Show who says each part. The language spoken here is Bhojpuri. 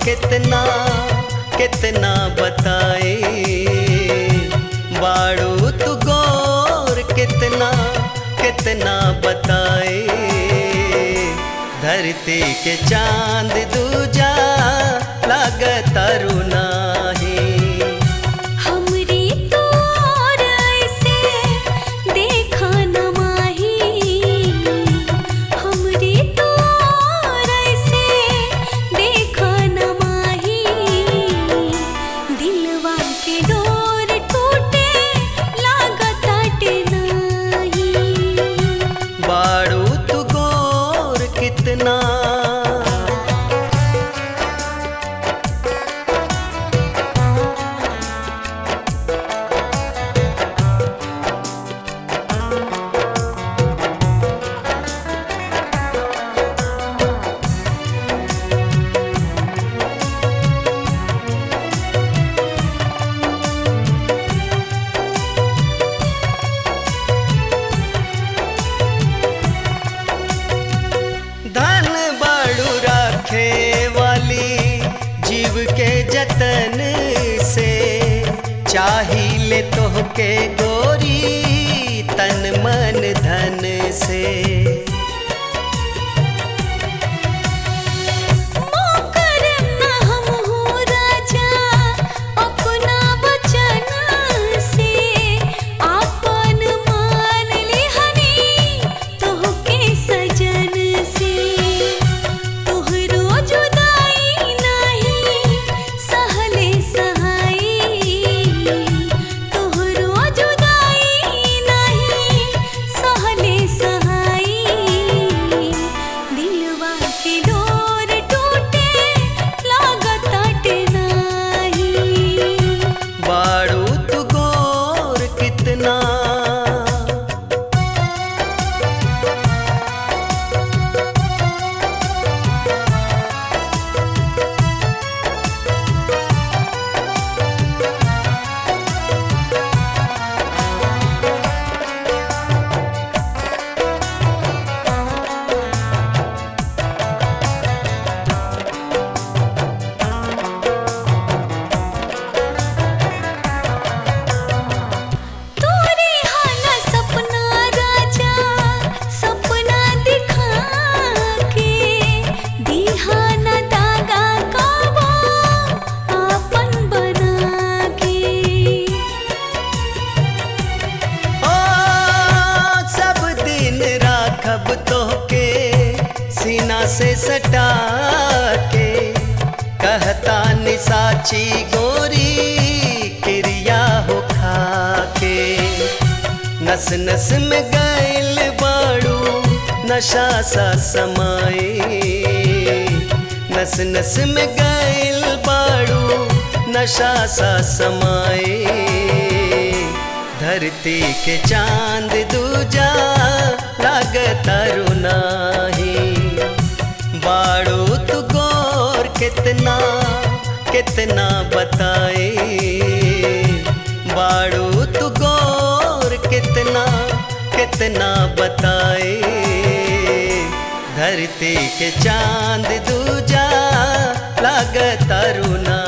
Speaker 1: कितना कितना बताए बाड़ू तू गोर कितना कितना बताए धरती के चांद दूजा लागत रुनाही
Speaker 2: हमरी तोर ऐसे देखा न माही हमरी तोर ऐसे देखा न माही दिलवा के डोर टूटे लागत नाही
Speaker 1: बाड़ू तू गोर कितना धन बाड़ू राखे वाली जीव के जतन से चाहिए तोहके गोरी तन मन धन से
Speaker 2: मोकर न हम हो राजा अपना वचन से आपन मान लिहनी तोहके सजन से तोहरो जुदाई नहीं सहले सहाई तोहरो जुदाई नहीं सहले सहाई दिलवा के डोर टूटे लागत नाही
Speaker 1: बाड़ू तू गोर कितना
Speaker 2: तोरे हाना सपना राजा सपना दिखा के दिहाना दागा काबो आपन बना के
Speaker 1: ओ सब दिन राखब तोहके सीना से सटा के कहता निसाची गोरी क्रिया हो खा के नस नस में गैल बाड़ू नशा सा समाए नस नस में गैल बाड़ू नशा सा समाए धरती के चांद दूजा लागत रुनाही बाड़ू तू गोर कितना कितना बताए बाड़ू तू गोर कितना कितना बताए धरती के चांद दूजा लागत रुना